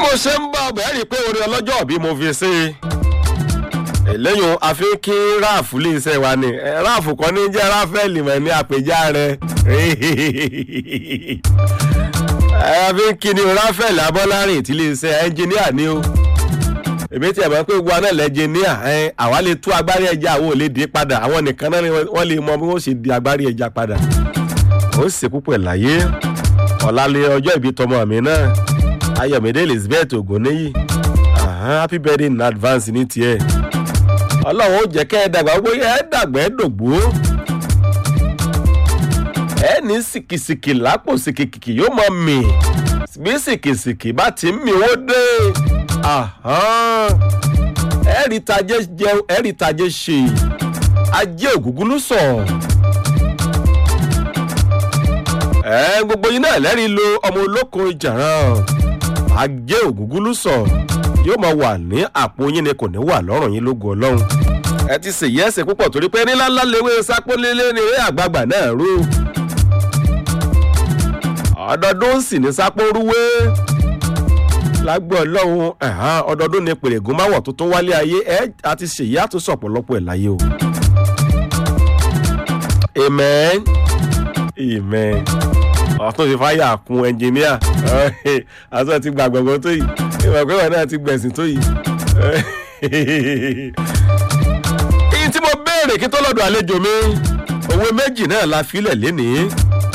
mo ṣe ń bá ọbẹ̀ rí i pé orin ọlọ́jọ́ bí mo fi ṣe eléyìí àfi kí ráàfù lè ṣe wa ni Eh, ráàfù kan ní jẹ́ ráfẹ́lì mọ̀ ní àpèjá rẹ̀ àfi kí ni ráfẹ́lì abọ́lárìn tí lè ṣe ẹnjìníà ni o èmi tí ẹ mọ̀ pé gbogbo aná lẹ́jìníà àwa lè tú agbárí ẹja àwọn ò lè dé padà àwọn nìkan náà ni wọ́n lè mọ bí wọ́n ṣe di agbárí ẹja padà ó sì púpọ̀ láyé ọ̀làlẹ̀ ọjọ́ ìbí tọmọ mi náà ayọ̀mídé elizabeth ogunniyi Aha, happy birthday in advance ní tiẹ̀ ọlọ́run ó jẹ́ kẹ́ ẹ dàgbà gbogbo ẹ dàgbà ẹ dògbò ẹ ní sìkìsìkì lápò sìkìkì yóò mọ mì bí sìkìsìkì bá ti ń mì ó dé Aha. ẹ rí tajé jẹun ẹ rí tajé ṣe ajé ògúngúlú sàn ẹ gbogbo yín náà lẹ́rìí lo ọmọ olóko ìjàrán ajé ògúngúlú sàn yóò máa wà ní àpò yín ni kò ní wà lọ́rùn yín lógo ọlọ́run ẹ ti ṣèyí ẹsẹ̀ púpọ̀ torí pé nílá ńlá lewé sápólélé ni eré àgbààgbà náà rú ọdọọdún sì ní sápórúwé lágbó ọlọ́run ẹ̀hán, ọdọọdún ni pèrègùn máwọ̀ tuntun wálé ayé ẹ àti ṣèyí àtúnṣe ọ̀pọ̀lọpọ̀ ẹ̀ láyé o. amen amen ọ̀tún ti fáyà kun ẹnjìníà àtúntò ti gbà gbọ̀ngàn tó yìí ìmọ̀ pé wọn náà ti gbẹ̀sìn tó yìí. ìyí tí mo béèrè kí tó lọ́dọ̀ àlejò mi òwe méjì náà la filẹ̀ lénìí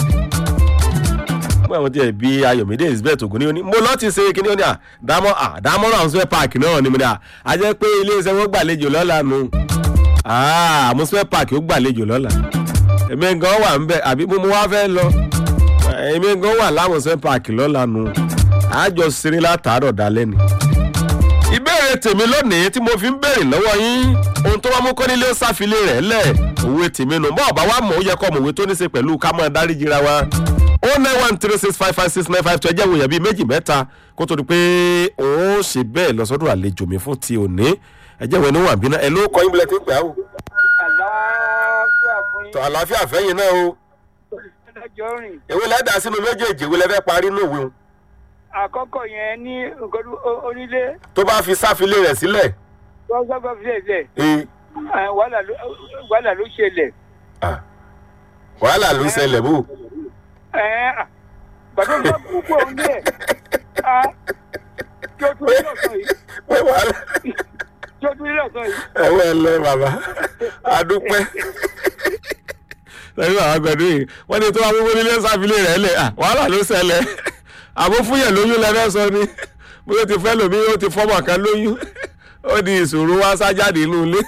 fún àwọn tí ẹ bí ayọ̀mídé elizabeth ogun ní oní mo lọ́ọ́ ti ṣe kíní oní à dámọ́ à dámọ́ náà ń sọ park náà ni mo ní à á jẹ́ pé iléeṣẹ́ wọn gbàlejò lọ́la nu àmúṣe park ó gbàlejò lọ́la èmi gan wà ń bẹ àbí mo wá fẹ́ lọ èmi gan wà lámúṣe park lọ́la nu àjọ ṣeré látàárọ̀ dalẹ́ ni. ìbéèrè tèmi lónìí tí mo fi ń béèrè lọ́wọ́ yín ohun tó wá mú kọ́ nílé ó sáfilé rẹ̀ lẹ̀ òwe tèmi nù bọ́ọ̀ bá wà mọ̀ ó yẹ kọ́ mọ̀wé tó ní ṣe pẹ̀lú ká máa dáríjìra wa ó nine one three six five five six nine five two ẹjẹ́ wòyàn bíi méjì mẹ́ta kó tó di pé òun ó ṣe bẹ́ẹ̀ lọ sọ́dọ̀ àlejò mi fún ti òní ẹjẹ́ wo ni wà ń bínú ẹ ló kọ́ yín bilẹ̀ tí ń pẹ́ àwò. àlàáfíà fún yín. tọ́ àlàáfíà fẹ́yìn náà o ẹjọ́ rìn. èwe lẹ́dà sínú méjèèjì èwe lẹ́fẹ́ parí nù òwe o àkọ́kọ́ yẹn ní nǹkan o- onílé tó bá fi sáfilé rẹ̀ sílẹ̀ wọ́n sábà fi ṣẹlẹ̀ ee wàhálà ló- wàhálà ló ṣẹlẹ̀. ah, wàhálà ló ń ṣẹlẹ̀ bò. Ẹ̀, à, gbàdúrà bá púpọ̀ ní ẹ̀ kí o tún ní ọ̀sán yìí pé wàhálà kí o tún ní ọ̀sán yìí. ẹ̀wọ̀n ẹ̀ lọ bàbá adúpẹ́. lẹ́yìn àwọn agbẹ̀dún yìí wọ́n ní tó wá gbogbo nílé sáfilé rẹ̀ lẹ̀ ah, wàhálà ló ṣẹlẹ̀ àbó fúnyẹ̀ lóyún lẹ́fẹ́ sọ ni bóyá ó ti fẹ́ lòmí ó ti fọ́mọ̀ kan lóyún ó di ìṣòro wá sájáde inú ilé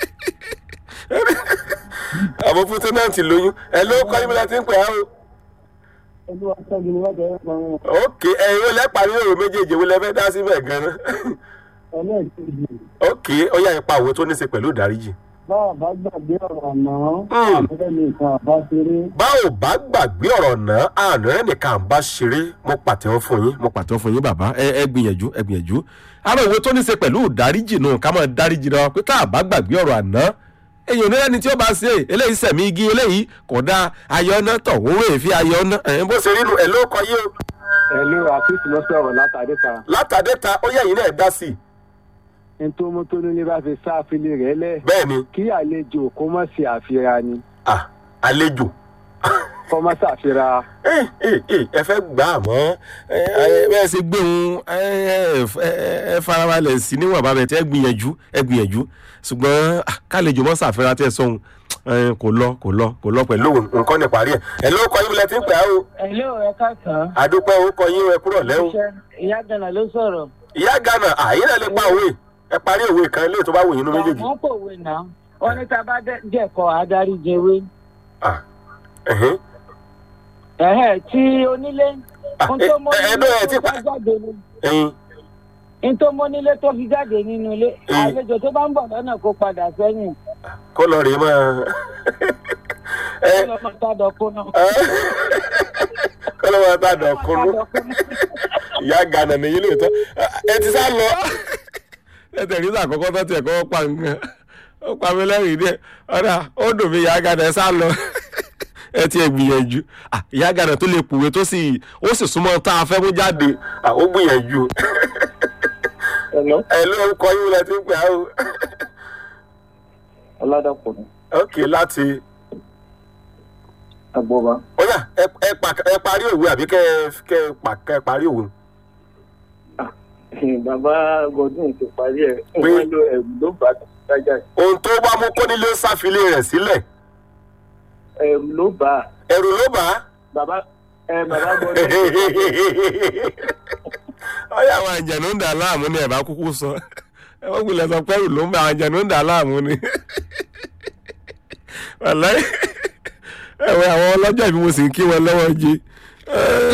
àbó fún tẹ́nàntì lóyún ẹ ló kọ́ yín bí wọ́n ti ń pè á o. olúwa sẹ́gun ni wọ́n jẹ́ ẹ̀pọ̀ wọn ok ẹ̀yin wo lẹ́pàá nínú èrò méjèèjì wo lẹ́fẹ́ dá síbẹ̀ gan-an. ẹlẹ́ẹ̀kejì ok ó yà ipa òwe tó ní í ṣe pẹ̀lú ìdáríjì. bá a bá gbàgbé ọ̀rọ̀ àná Hmm. àbúrẹ́ mi nǹkan àbá ṣeré bá ò bá gbàgbé ọ̀rọ̀ náà àná rẹ̀ nìkan à ń bá ṣeré mo pàtẹ́wọ́ fún yín. mo pàtẹ́wọ́ fún yín bàbá ẹ ẹ gbìyànjú ẹ gbìyànjú. ara òwe tó ní í ṣe pẹ̀lú ìdáríjì náà ká máa dáríjì náà pé tá a bá gbàgbé ọ̀rọ̀ àná èèyàn ní ẹni tí ó bá ṣe eléyìí sẹ̀mí igi eléyìí kò dá ayọ́nà tọ̀ owó èéfín ayọ́nà. bó ṣe rí nu ẹ̀ ló kọ yé o. ẹ̀lú àfíìsì ló sọ̀rọ̀ látàdé kan látàdé ta ó yẹ yín náà dá sí i. ní tó mú tó nílé bá fi sáfilé rẹ̀ lẹ̀ bẹ́ẹ̀ ni kí àlejò kó má ṣe àfihàn ni ah, àlejò kó má ṣàfihàn ẹ ẹ ẹ ẹ fẹ́ gbà á mọ́ ẹ ẹ bẹ́ẹ̀ ṣe gbé òun ẹ ẹ ẹ ẹ farabalẹ̀ sí níwọ̀n bá bẹ̀ tẹ́ ẹ gbìyànjú ẹ gbìyànjú ṣùgbọ́n ah, kálejò mọ́ ṣàfihàn tẹ́ ẹ sọ̀hún ẹ kò lọ kò lọ kò lọ pẹ̀lú nǹkan ní parí ẹ̀ ẹ ló kọ yín bilẹ̀ tí ń pẹ́ o Hello, ẹ káàsán. àdúpẹ́ ó kọ yín ẹ kúrọ̀ lẹ́hùn Iṣẹ́ ìyá Gánà ló sọ̀rọ̀. ìyá gánà àyè náà lè pa òwe ẹ parí òwe kan ilé tó bá wù yín nú méjèèjì Wọ́n pòwe náà. Wọ́n ní tá a bá dẹ̀kọ̀ adarí jẹwé. ah ẹ̀hìn Ẹ̀hẹ́ tí onílé. Ah, Ohun tó mọ́ ẹ- ẹ- ẹ nílé bẹ́ẹ̀ tí tó pa- fi jáde ni. ẹ̀yìn Ohun tó mọ́ nílé tó fi jáde nínú ilé. Mm. Àlejò tó bá ń bọ̀ lọ́nà kó padà sẹ́yìn. kó lọ rèé máa ẹ Kó lọ máa tádọ̀ kó náà. kó lọ máa bá dàn kúnú. Tádọ̀ kó náà. ìyá gánà nìyí lóòótọ́ ẹ ti sá lọ. lẹ́tẹ̀ ní sàkọ́kọ́ tó tiẹ̀ kọ́ pa nǹkan ó pa mí lẹ́rìn díẹ̀ ọ̀dà ó dùn mí ìyá gánà ẹ sá lọ. ẹ ti ẹ gbìyànjú Ah, ìyá gánà tó lè pòwe tó sì ó sì súnmọ́ tá a fẹ́ mú jáde Ah, ó gbìyànjú Hello, ẹ ló ń kọ yín lẹ ti ń pè á o Ọládàpọ̀ ni. ok láti Agbọ́ba. ó yà ẹ ẹ pa- ẹ parí òwe àbí kẹ ẹ kẹ ẹ pa kẹ ẹ parí òwe. Bàbá Godwin ti parí ẹ̀. Pé- Wọ́n lo ẹ̀rù ló bá dájà. ohun tó bá mú kónílé sáfilé rẹ̀ sílẹ̀ Ẹ̀rù ló bá a. ẹ̀rù ló bá á. Bàbá ẹ bàbá Godwin. ọyọ àwọn àjẹnú ń dà láàmú ni ẹ bá kúkú sọ ẹ wọ́n gbìlẹ̀ sọ pẹ́rù ló ń bá àwọn àjẹnú ń dà láàmú ni wàláì ẹ̀wẹ̀ àwọn ọlọ́jà bí mo sì ń kí wọn lọ́wọ́ jí